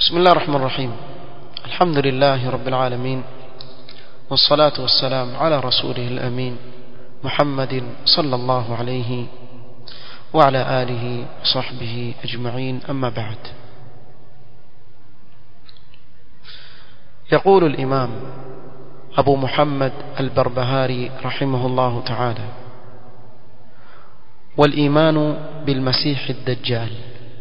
بسم الله الرحمن الرحيم الحمد لله رب العالمين والصلاة والسلام على رسوله الأمين محمد صلى الله عليه وعلى آله وصحبه أجمعين أما بعد يقول الإمام أبو محمد البربهاري رحمه الله تعالى والإيمان بالمسيح الدجال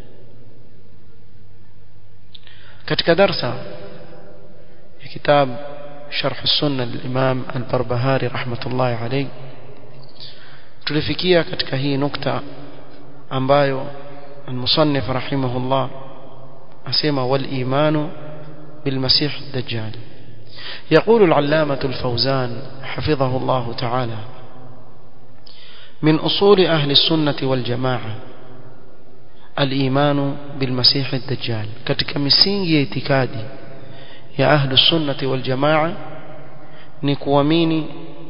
katika darsa ya kitab sharh sunna al-imam al-barbahari rahmatullahi alayhi tulifikia katika hii nukta ambayo al-musannif rahimahullah asema wal imanu bil masih ad-dajjal يقول العلامة الفوزان حفظه الله تعالى من أصول أهل السنة والجماعة الإيمان بالمسيح الدجال katika misingi ya itikadi ya ahlu sunnati wal jamaa ni kuamini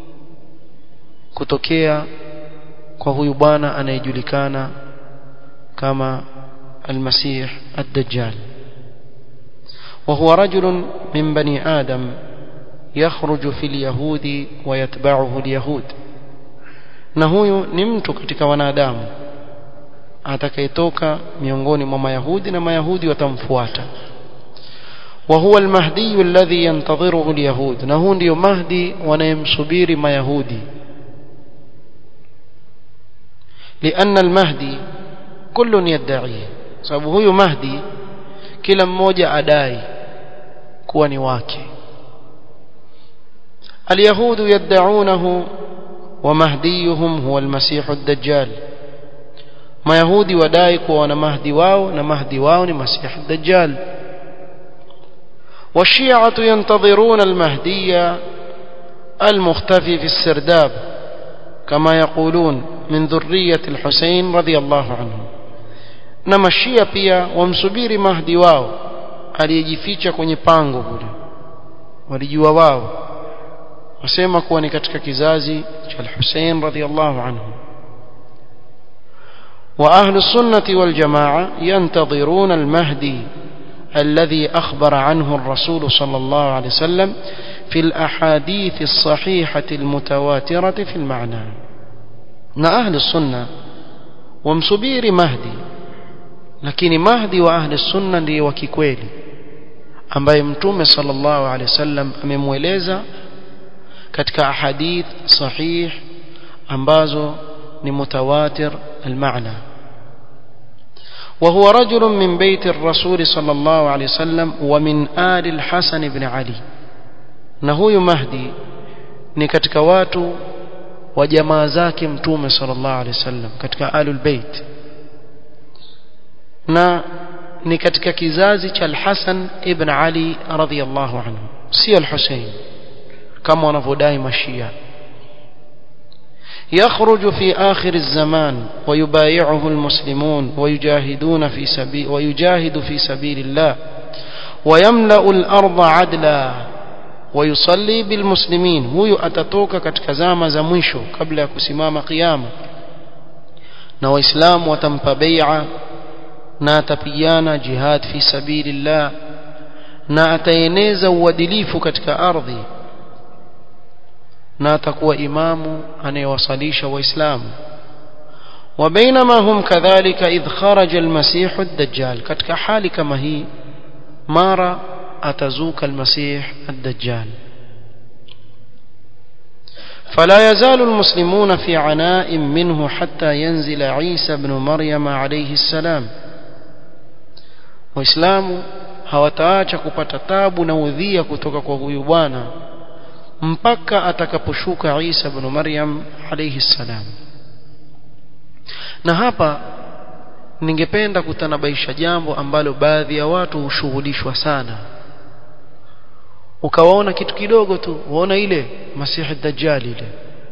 kutokea kwa huyu bwana anayejulikana kama المسيح الدجال وهو رجل من بني آدم يخرج في اليهود ويتبعه اليهود na huyu ni mtu katika wanadamu atakayetoka miongoni mwa mayahudi na mayahudi watamfuata وهو المهدي الذي ينتظره اليهود na huu ndio mahdi wanayemsubiri mayahudi لأن المهدي كل يدعيه sababu huyu mahdi kila mmoja adai kuwa ni wake اليهود يدعونه ومهديهم هو المسيح الدجال mayahudi wadai kuwa wana mahdi wao na mahdi wao ni masih ad-dajjal والشيعة ينتظرون المهدي المختفي في السرداب كما يقولون من ذرية الحسين رضي الله عنه نما الشيعة pia wamsubiri mahdi wao aliyejificha kwenye pango kule walijua wao wasema kuwa ni katika kizazi cha al-Hussein radiyallahu anhu وأهل السنة والجماعة ينتظرون المهدي الذي أخبر عنه الرسول صلى الله عليه وسلم في الأحاديث الصحيحة المتواترة في المعنى نا أهل السنة ومسبير مهدي لكن مهدي وأهل السنة لي وكيكويلي ambaye mtume sallallahu alaihi wasallam amemweleza katika ahadith sahih ambazo ni mutawatir almaana وهو رجل من بيت الرسول صلى الله عليه وسلم ومن آل الحسن بن علي نهو مهدي ni katika watu wa jamaa zake mtume sallallahu alaihi wasallam katika alul bait na ni katika kizazi cha al-Hasan ibn Ali radhiyallahu anhu si al-Husayn kama wanavyodai mashia يخرج في آخر الزمان ويبايعه المسلمون ويجاهدون في سبيل ويجاهد في سبيل الله ويملأ الأرض عدلا ويصلي بالمسلمين هو atatoka katika zama za mwisho kabla ya kusimama kiyama na waislamu watampa bai'a na atapigana jihad fi sabilillah na ataeneza uadilifu katika ardhi na atakuwa imamu anayewasalisha waislamu وبينما هم كذلك إذ خرج المسيح الدجال katika hali kama hii mara atazuka المسيح الدجال فلا يزال المسلمون في عناء منه حتى ينزل عيسى بن مريم عليه السلام waislamu hawataacha kupata tabu na udhia kutoka kwa huyu bwana mpaka atakaposhuka Isa ibn Maryam alayhi salam na hapa ningependa kutanabaisha jambo ambalo baadhi ya watu hushughulishwa sana ukawaona kitu kidogo tu uona ile masihi dajjal ile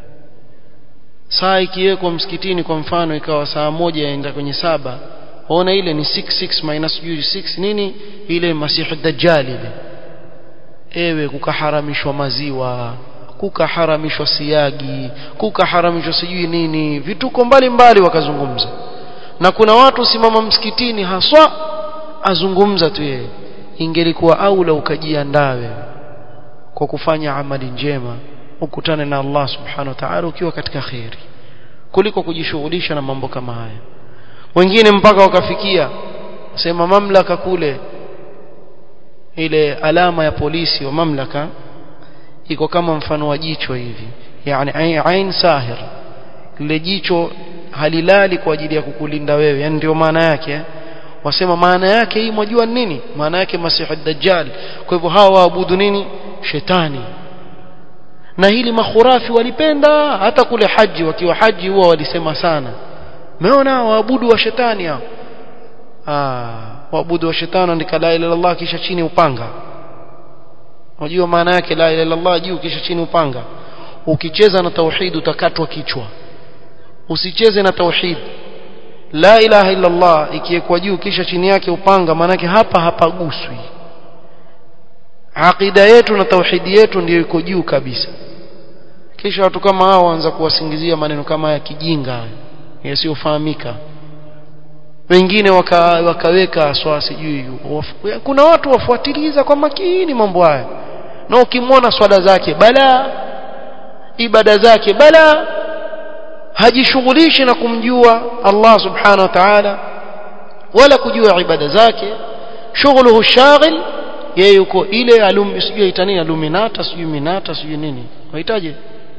saa ikiwekwa msikitini kwa mfano ikawa saa moja yaenda kwenye saba waona ile ni 66 minus 6 nini ile masihi dajjal ile ewe kukaharamishwa maziwa kukaharamishwa siagi kukaharamishwa sijui nini vituko mbalimbali wakazungumza na kuna watu simama msikitini haswa azungumza tu yeye ingelikuwa aula ukajiandaa wewe kwa kufanya amali njema ukutane na Allah subhanahu wa ta'ala ukiwa katika khairi kuliko kujishughulisha na mambo kama haya wengine mpaka wakafikia sema mamlaka kule ile alama ya polisi wa mamlaka iko kama mfano wa jicho hivi yani ain sahir lile jicho halilali kwa ajili ya kukulinda wewe yani ndio maana yake wasema maana yake hii mwajua nini maana yake masihi dajjal kwa hivyo hawa waabudu nini shetani na hili makhurafi walipenda hata kule haji wakiwa haji huwa walisema sana umeona waabudu wa shetani hao ah waabudu wa shetani andika la ilaha illallah kisha chini upanga unajua maana yake la ilaha illallah juu kisha chini upanga ukicheza na tauhid utakatwa kichwa usicheze na tauhid la ilaha illallah ikiwekwa juu kisha chini yake upanga maanake hapa hapaguswi aqida yetu na tauhidi yetu ndiyo iko juu kabisa kisha watu kama hao waanza kuwasingizia maneno kama ya kijinga yasiyofahamika wengine waka, wakaweka swala sijui kuna watu wafuatiliza kwa makini mambo haya na ukimwona swala zake bala ibada zake bala hajishughulishi na kumjua Allah subhanahu wa ta'ala wala kujua ibada zake shughuluhu shaghil yeye yuko ile alum sijui itanini aluminata sijui minata sijui nini wahitaje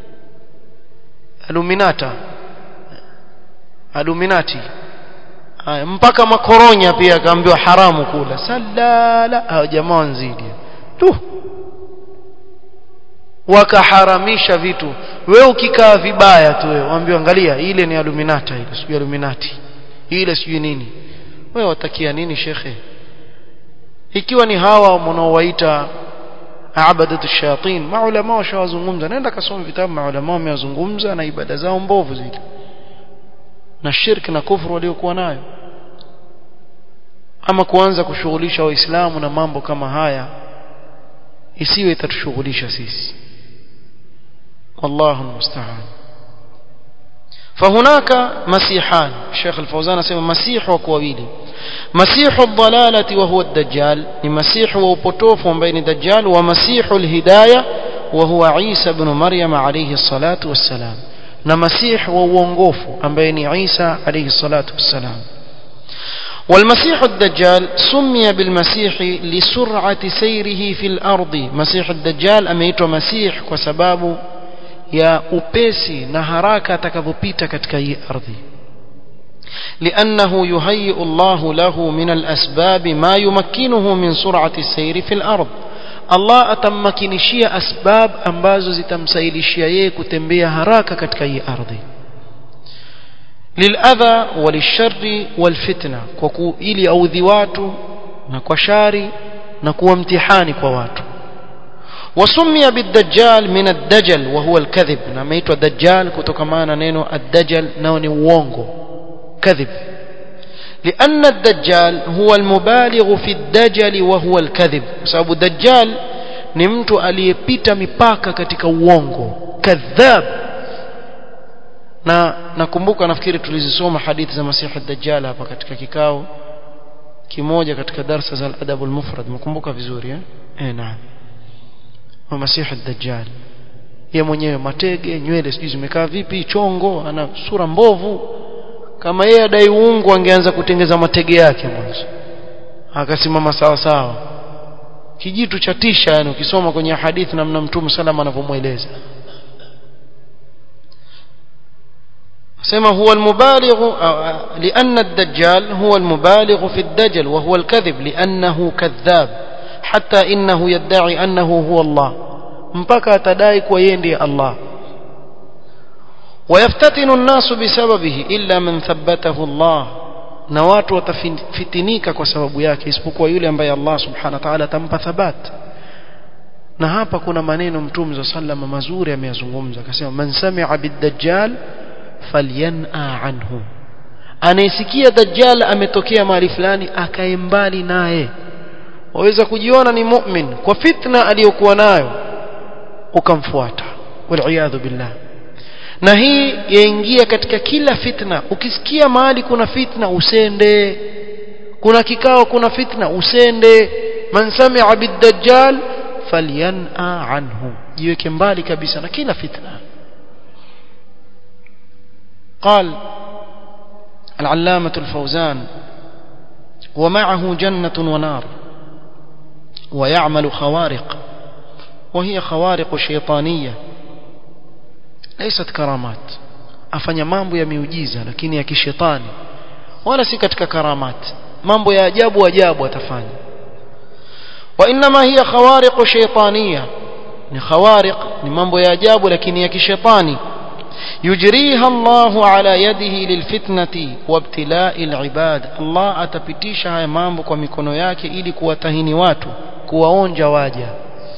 aluminata aluminati haya mpaka makoronya pia akaambiwa haramu kula salala hao jamaa wanzidi tu wakaharamisha vitu wewe ukikaa vibaya tu wewe waambiwa angalia ile ni aluminata ile sijui aluminati ile sijui nini wewe watakia nini shekhe ikiwa ni hawa mnaowaita abadatu shayatin maulama washawazungumza nenda kasome vitabu maulama wamewazungumza na ibada zao mbovu zile na shirki na kufuru waliokuwa nayo ama kuanza kushughulisha waislamu na mambo kama haya isiwe itatushughulisha sisi والله المستعان فهناك مسيحان الشيخ الفوزان اسمه مسيح وكوابيلي مسيح الضلالة وهو الدجال مسيح وبطوف بين دجال ومسيح الهداية وهو عيسى بن مريم عليه الصلاة والسلام نمسيح وونغوف بين عيسى عليه الصلاة والسلام والمسيح الدجال سمي بالمسيح لسرعة سيره في الأرض مسيح الدجال أميت مسيح وسباب ya upesi na haraka atakavyopita katika hii ardhi لأنه يهيئ الله له من الأسباب ما يمكنه من سرعة السير في الأرض الله atammakinishia asbab ambazo zitamsailishia yeye kutembea haraka katika hii ardhi للأذى وللشر والفتنة kwa ili audhi watu na kwa shari na kuwa mtihani kwa watu وسمي بالدجال من الدجل وهو الكذب نميت الدجال كتكمانا نينو الدجل نوني وونغو كذب لأن الدجال هو المبالغ في الدجل وهو الكذب سبب الدجال ni mtu aliyepita mipaka katika uongo kadhab na nakumbuka nafikiri tulizisoma hadithi za masihi dajjal hapa katika kikao kimoja katika darsa za al-adab al-mufrad mkumbuka vizuri eh eh naam wa masihi dajjal yeye mwenyewe matege nywele sijui zimekaa vipi chongo ana sura mbovu kama yeye adai uungu angeanza kutengeza matege yake mwanzo akasimama sawa sawa kijitu cha tisha yani ukisoma kwenye hadithi namna mtume salama anavyomweleza سما هو المبالغ لأن الدجال هو المبالغ في الدجل وهو الكذب لأنه كذاب حتى إنه يدعي أنه هو الله mpaka atadai kuwa yeye ndiye Allah ويفتتن الناس بسببه إلا من ثبته الله na watu watafitinika kwa sababu yake isipokuwa yule ambaye Allah subhanahu wa ta'ala atampa thabat na hapa kuna maneno mtume za sallama mazuri ameyazungumza akasema man sami'a bid-dajjal falyan'a anhu anayesikia dajjal ametokea mahali fulani akae mbali naye waweza kujiona ni mu'min kwa fitna aliyokuwa nayo ukamfuata wal billah na hii yaingia katika kila fitna ukisikia mahali kuna fitna usende kuna kikao kuna fitna usende man sami'a bid-dajjal falyan'a anhu jiweke mbali kabisa na kila fitna قال العلامة الفوزان ومعه جنة ونار ويعمل خوارق وهي خوارق شيطانية ليست كرامات afanya mambo ya miujiza lakini ya kishetani wala si katika karamat mambo ya ajabu ajabu atafanya wa inma hiya khawariq shaytaniya ni khawariq ni mambo ya ajabu lakini ya kishetani yujriha Allah ala yadihi lilfitnati wabtila'i alibad Allah atapitisha haya mambo kwa mikono yake ili kuwatahini watu kuwaonja waja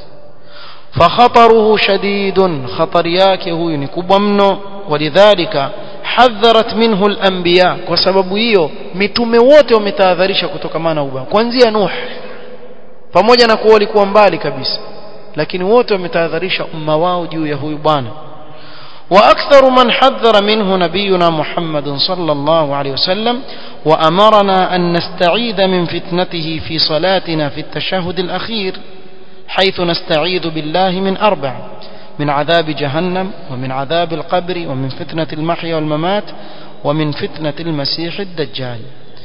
فخطره شديد خطر yake huyu ni kubwa mno ولذلك حذرت منه الانبياء kwa sababu hiyo mitume wote wametahadharisha kutokana na ubaya kuanzia Nuh pamoja na kuwa walikuwa mbali kabisa lakini wote wametahadharisha umma wao juu ya huyu bwana واكثر من حذر منه نبينا محمد صلى الله عليه وسلم وامرنا ان نستعيذ من فتنته في صلاتنا في التشهد الاخير حيث نستعيذ بالله من اربع من عذاب جهنم ومن عذاب القبر ومن فتنة المحيا والممات ومن فتنة المسيح الدجال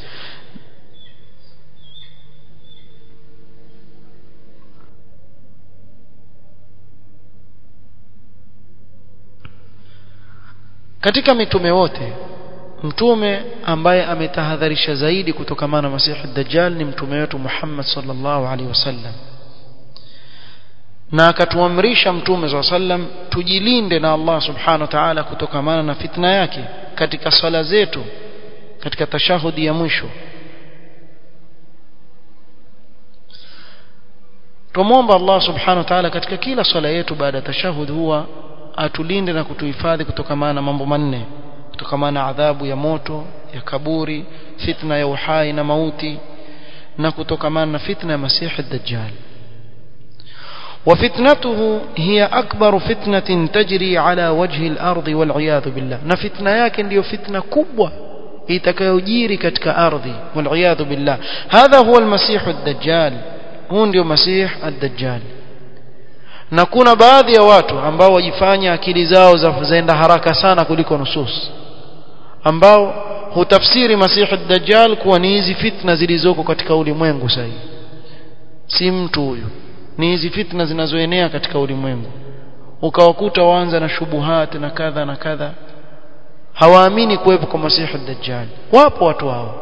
katika mitume wote mtume ambaye ametahadharisha zaidi kutokamana na masihi dajjal ni mtume wetu Muhammad sallallahu alaihi wasallam na akatuamrisha mtume swalla sallam tujilinde na Allah subhanahu wa ta'ala kutokamana na fitna yake katika swala zetu katika tashahudi ya mwisho tumomba Allah subhanahu wa ta'ala katika kila swala yetu baada ya tashahud huwa atulinde na kutuhifadhi kutokamana na mambo manne kutokamana na adhabu ya moto ya kaburi fitna ya uhai na mauti na kutokamana na fitna ya masihi dajjal وفتنته هي أكبر فتنة تجري على وجه الأرض والعياذ بالله نفتنا yake ndio fitna kubwa itakayojiri katika ardhi والعياذ بالله هذا هو المسيح الدجال huu ndio masih ad-dajjal na kuna baadhi ya watu ambao wajifanya akili zao zaenda haraka sana kuliko nusus ambao hutafsiri masih ad-dajjal kuwa ni hizi fitna zilizoko katika ulimwengu sasa si mtu huyu ni hizi fitna zinazoenea katika ulimwengu ukawakuta waanza na shubuhat na kadha na kadha hawaamini kuwepo kwa masihi dajjal wapo watu hao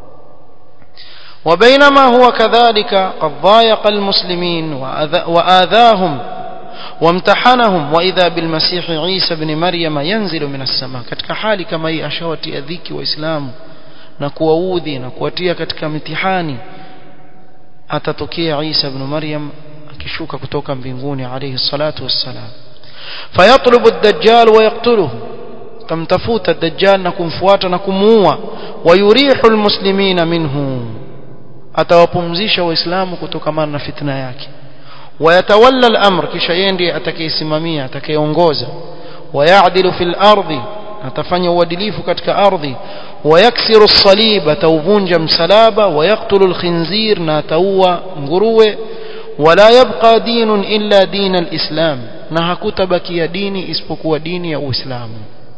وبينما هو كذلك قد ضايق المسلمين وآذاهم وامتحنهم وإذا بالمسيح عيسى بن مريم ينزل من السماء katika hali kama hii ashawatia dhiki waislamu na kuwaudhi na kuwatia katika mitihani atatokea Isa ibn Maryam akishuka kutoka mbinguni alayhi salatu wassalam fayatlubu ad-dajjal wa yaqtuluhu tamtafuta ad-dajjal na kumfuata na kumuua wayurihu al-muslimina minhu atawapumzisha waislamu kutokamana na fitna yake wayatawalla al-amr kisha yeye ndiye atakayesimamia atakayeongoza wayadilu fil ardi atafanya uadilifu katika ardhi wayaksiru as-salib atauvunja msalaba wayaktulu al-khinzir na ataua nguruwe wala yabqa dinun illa din al-islam na hakutabakia dini isipokuwa dini ya Uislamu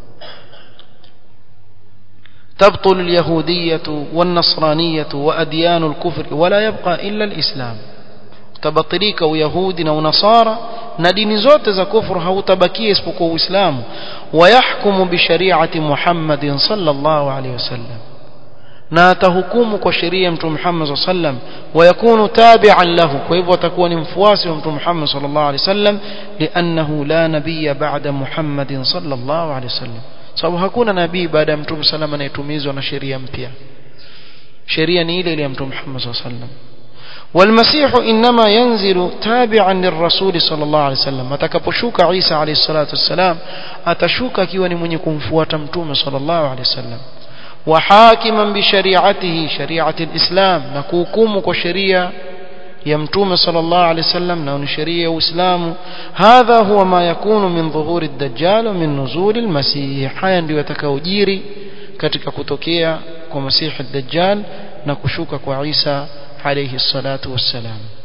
تبطل اليهودية والنصرانية وأديان الكفر ولا يبقى إلا الإسلام تبطليك ويهود ونصارى ندين زوت za kufru hautabakia isipokuwa Uislamu ويحكم بشريعة محمد صلى الله عليه وسلم na atahukumu kwa sheria mtume Muhammad sallallahu alaihi wasallam wayakunu tabi'an lahu kwa hivyo atakuwa ni mfuasi wa mtume Muhammad sallallahu alaihi wasallam li'annahu la nabiyya ba'da Muhammadin sallallahu alaihi wasallam sababu hakuna nabii baada ya mtume sallam anayetumizwa na sheria mpya sheria ni ile ile ya mtume Muhammad sallallahu alaihi wasallam والمسيح إنما ينزل تابعا للرسول صلى الله عليه وسلم atakaposhuka Isa alayhi salatu wassalam atashuka akiwa ni mwenye kumfuata mtume sallallahu alayhi wasallam وحاكما بشريعته شريعة الإسلام نكوكم كشريعة يمتوم صلى الله عليه وسلم نون شريعة وإسلام هذا هو ما يكون من ظهور الدجال ومن نزول المسيح هيا ndio yatakaojiri katika kutokea kwa masihi الدجال na kushuka kwa Isa alayhi salatu wassalam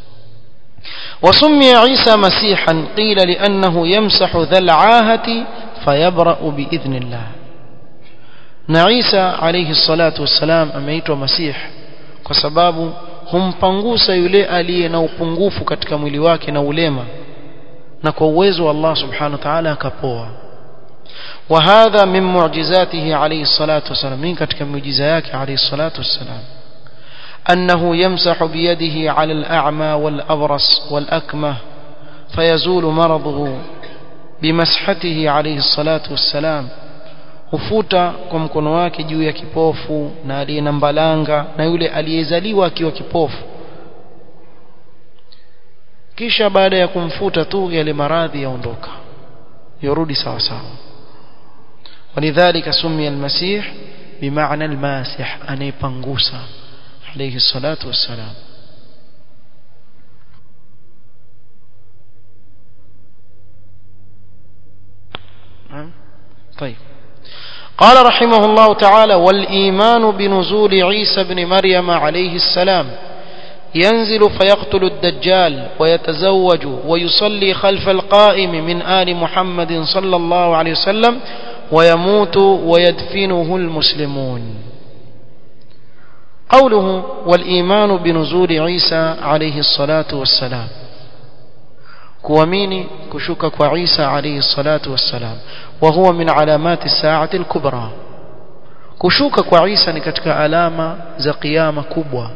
وسمي عيسى مسيحا قيل لأنه يمسح ذا العاهة فيبرأ بإذن الله na Isa alayhi salatu wassalam ameitwa Masih kwa sababu humpangusa yule aliye na upungufu katika mwili wake na ulema na kwa uwezo wa Allah subhanahu wa ta'ala akapoa وهذا من معجزاته عليه الصلاة والسلام من katika miujiza yake عليه الصلاة والسلام أنه يمسح بيده على الأعمى والأبرص والأكمه فيزول مرضه بمسحته عليه الصلاة والسلام hufuta kwa mkono wake juu ya kipofu na aliye na mbalanga na yule aliyezaliwa akiwa kipofu kisha baada ya kumfuta tu yale maradhi yaondoka yorudi sawa sawa ولذلك سمي المسيح بمعنى الماسح anaypangusa عليه الصلاة والسلام طيب قال رحمه الله تعالى والإيمان بنزول عيسى بن مريم عليه السلام ينزل فيقتل الدجال ويتزوج ويصلي خلف القائم من آل محمد صلى الله عليه وسلم ويموت ويدفنه المسلمون قوله والإيمان بنزول عيسى عليه الصلاة والسلام kuamini kushuka kwa Isa alayhi salatu wassalam wa huwa min alamati saati al-kubra kushuka kwa Isa ni katika alama za kiyama kubwa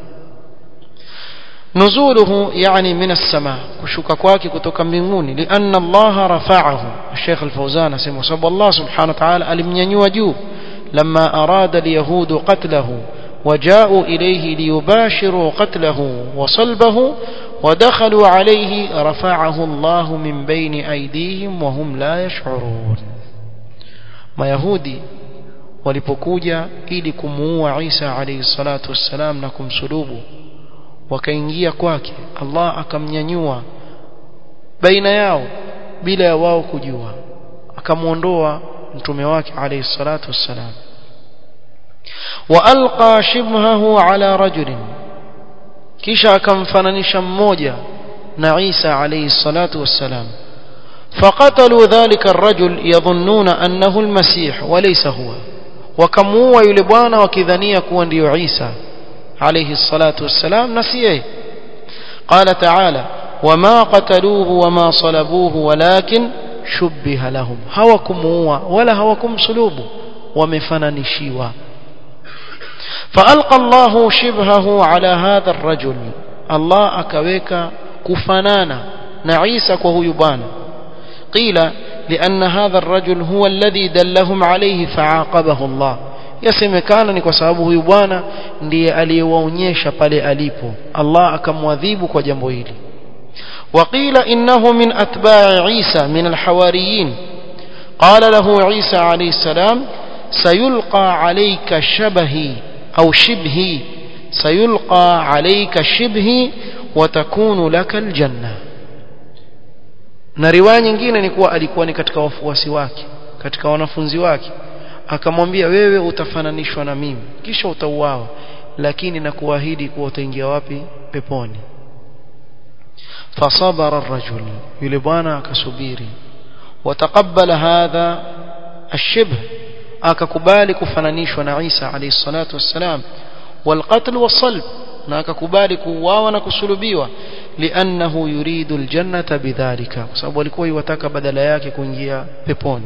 نزوله يعني من السماء كشوك kwake kutoka mbinguni لأن الله رفعه الشيخ الفوزان اسمه صب الله سبحانه وتعالى alimnyanyua juu لما أراد اليهود قتله وجاءوا إليه ليباشروا قتله وصلبه ودخلوا عليه رفعه الله من بين أيديهم وهم لا يشعرون ما يهودي walipokuja ili kumuua Isa alayhi salatu wassalam na kumsulubu wakaingia kwake Allah akamnyanyua baina yao bila ya wao kujua akamuondoa mtume wake alayhi salatu wassalam وألقى شبهه على رجل kisha akamfananisha mmoja na Isa alayhi salatu wassalam فقتلوا ذلك الرجل يظنون أنه المسيح وليس هو وكموا yule bwana wakidhania kuwa ndio Isa عليه الصلاة والسلام نسيه قال تعالى وما قتلوه وما صلبوه ولكن شبه لهم هوكموا ولا هوكم صلوبه ومفننشيوا فألقى الله شبهه على هذا الرجل الله أكويك كفنانا نعيسك وهو يبان قيل لأن هذا الرجل هو الذي دلهم عليه فعاقبه الله yasemekana ni kwa sababu huyu bwana ndiye aliyewaonyesha pale alipo Allah akamwadhibu kwa jambo hili وقيل إنه من أتباع عيسى من الحواريين قال له عيسى عليه السلام سيلقى عليك شبهي أو شبهي سيلقى عليك شبهي وتكون لك الجنة na riwaya nyingine ni kuwa alikuwa ni katika wafuasi wake katika wanafunzi wake akamwambia wewe utafananishwa na mimi kisha utauawa lakini nakuahidi kuwa utaingia wapi peponi fasabara الرجل yule bwana akasubiri wataqabbala hadha الشبه akakubali kufananishwa na Isa alayhi salatu wassalam والقتل والصلب na akakubali kuuawa na kusulubiwa liannahu yuridu aljannata bidhalika kwa sababu alikuwa yataka badala yake kuingia peponi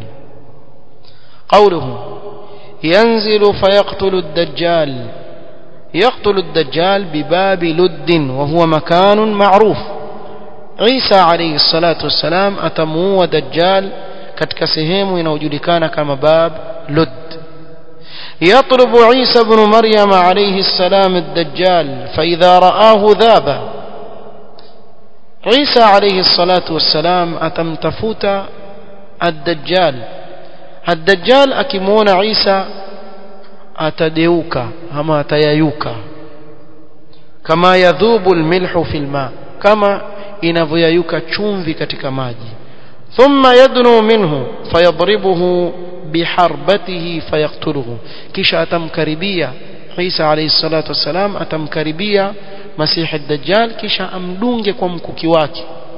قوله ينزل فيقتل الدجال يقتل الدجال بباب لد وهو مكان معروف عيسى عليه الصلاة والسلام أتمو دجال katika sehemu inayojulikana kama bab lud يطلب عيسى بن مريم عليه السلام الدجال فإذا رآه ذاب عيسى عليه الصلاة والسلام أتمتفوت الدجال الدجال أكمون عيسى أتديوك أما تييوك كما يذوب الملح في الماء كما inavyoyayuka chumvi katika maji thumma yadnu minhu fayadribuhu biharbatihi fayaktuluhu kisha atamkaribia Isa alayhi salatu wassalam atamkaribia Masihi ad-Dajjal kisha amdunge kwa mkuki wake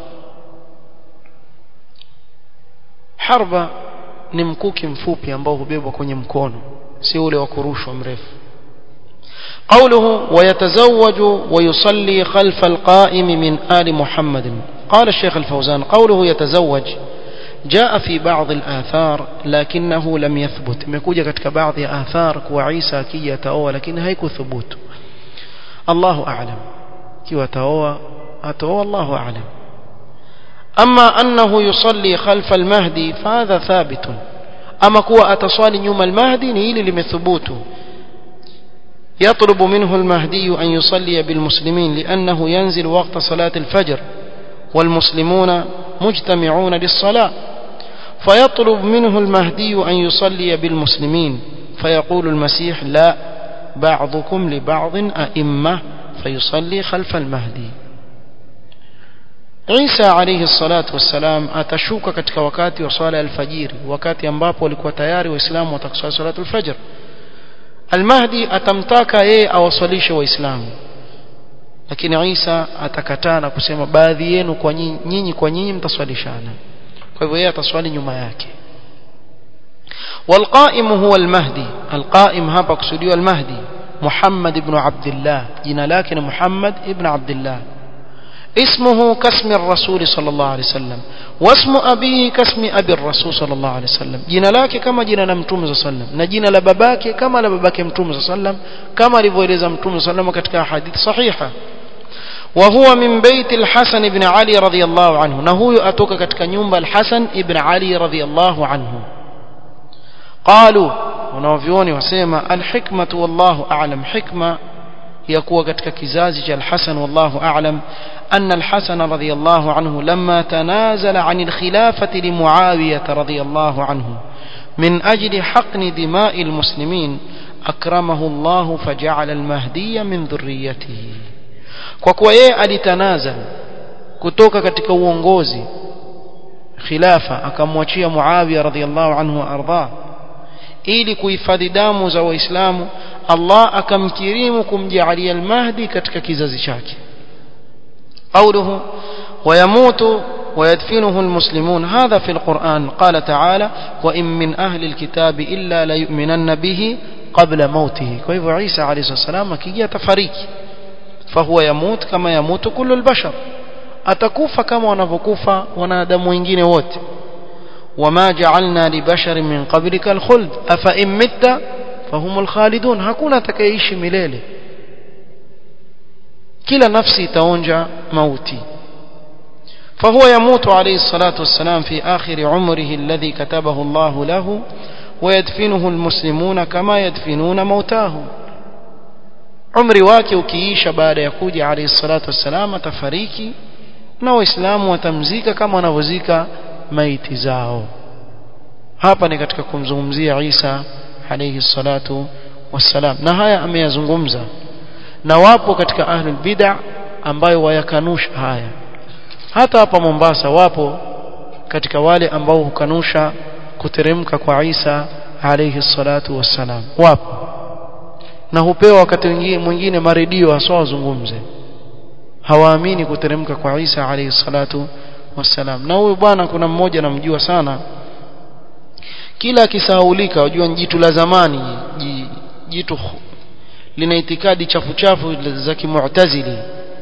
harba ni mkuki mfupi ambao hubebwa kwenye mkono si ule wa kurushwa mrefu قوله ويتزوج ويصلي خلف القائم من آل محمد قال الشيخ الفوزان قوله يتزوج جاء في بعض الآثار لكنه لم يثبت imekuja katika baadhi ya athar kuwa Isa akija ataoa lakini haikuthubutu Allahu a'lam kiwa ataoa ataoa Allahu a'lam أما أنه يصلي خلف المهدي فهذا ثابت أما كوا أتصالي نيوم المهدي نيلي لمثبوته يطلب منه المهدي أن يصلي بالمسلمين لأنه ينزل وقت صلاة الفجر والمسلمون مجتمعون للصلاة فيطلب منه المهدي أن يصلي بالمسلمين فيقول المسيح لا بعضكم لبعض أئمة فيصلي خلف المهدي Isa alayhi salatu wassalam atashuka katika wakati wa swala alfajiri wakati ambapo walikuwa tayari waislamu watakusali salatu alfajr almahdi atamtaka yeye awaswalishe waislamu lakini Isa atakataa na kusema baadhi yenu kwa nyinyi kwa nyinyi mtaswalishana kwa hivyo yeye ataswali nyuma yake والقائم هو المهدي القائم hapa kusudiwa المهدي محمد بن عبد الله jina lake ni Muhammad ibn Abdullah اسمه كاسم الرسول صلى الله عليه وسلم واسم أبيه كاسم أبي الرسول صلى الله عليه وسلم جنا lake kama jina la mtume صلى الله عليه وسلم na jina la babake kama la babake mtume صلى الله عليه وسلم kama alivyoeleza mtume صلى الله عليه وسلم katika hadith sahiha وهو من بيت الحسن بن علي رضي الله عنه na huyo atoka katika nyumba al-Hasan ibn Ali رضي الله عنه قالوا wanavyuoni wasema al-hikmatu wallahu a'lam hikma ya kuwa katika kizazi cha al-Hasan wallahu a'lam أن الحسن رضي الله عنه لما تنازل عن الخلافة لمعاوية رضي الله عنه من أجل حقن دماء المسلمين أكرمه الله فجعل المهدي من ذريته kwa yeye alitanazal kutoka katika uongozi khilafa akamwachia Muawiya radhiallahu anhu arda ili kuhifadhi damu za waislamu Allah akamkirimu kumjalia al-Mahdi katika kizazi chake قوله ويموت ويدفنه المسلمون هذا في القرآن قال تعالى وإن من أهل الكتاب إلا ليؤمنن به قبل موته كيف عيسى عليه الصلاة والسلام كي يتفريك فهو يموت كما يموت كل البشر أتكوف كما ونفكوف ونادم وإنجين ووت وما جعلنا لبشر من قبلك الخلد أفإن مت فهم الخالدون هكونا تكيش مليلي kila nafsi itaonja mauti فهو يموت عليه الصلاة والسلام في آخر عمره الذي كتبه الله له ويدفنه المسلمون كما يدفنون موتاهم عمري wake ukiisha baada ya kuja alayhi salatu wassalam atafariki na waislamu watamzika kama wanavyozika maiti zao hapa ni katika kumzungumzia Isa alayhi salatu wassalam na haya ameyazungumza na wapo katika ahlul bid'a ambayo wayakanusha haya hata hapa Mombasa wapo katika wale ambao hukanusha kuteremka kwa Isa alayhi salatu wassalam wapo na hupewa wakati mwingine maredio hasa wazungumze hawaamini kuteremka kwa Isa alayhi salatu wassalam na huyu bwana kuna mmoja namjua sana kila akisahaulika wajua jitu la zamani jitu lina itikadi chafu chafu za kimu'tazili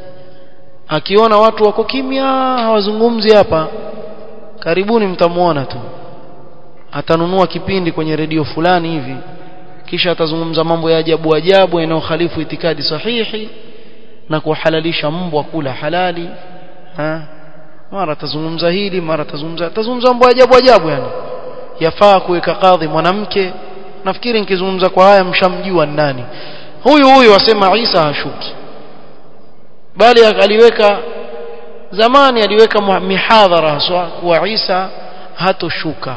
akiona watu wako kimya hawazungumzi hapa karibuni mtamuona tu atanunua kipindi kwenye redio fulani hivi kisha atazungumza mambo ya ajabu ajabu yanayokhalifu itikadi sahihi na kuhalalisha mbwa kula halali ha? mara atazungumza hili mara atazungumza atazungumza mambo ajabu ajabu yani yafaa kuweka kadhi mwanamke nafikiri nikizungumza kwa haya mshamjua nani huyu huyu wasema Isa hashuki bali aliweka zamani aliweka mihadhara haswa kuwa Isa hatoshuka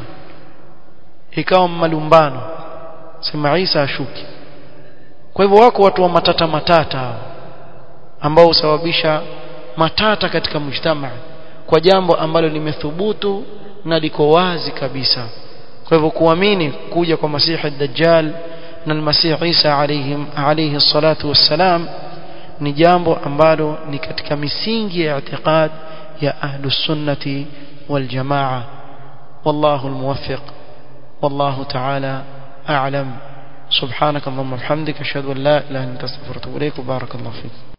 ikawa malumbano sema Isa hashuki kwa hivyo wako watu wa matata matata ambao husababisha matata katika mujtamaa kwa jambo ambalo limethubutu na liko wazi kabisa kwa hivyo kuamini kuja kwa masihi dajjal na almasih Isa alayhim alayhi salatu wassalam ni jambo ambalo ni katika misingi ya i'tiqad ya ahlus sunnati wal jamaa والله الموفق والله تعالى أعلم سبحانك اللهم وبحمدك أشهد أن لا إله إلا أنت أستغفرك وأتوب إليك وبارك الله فيك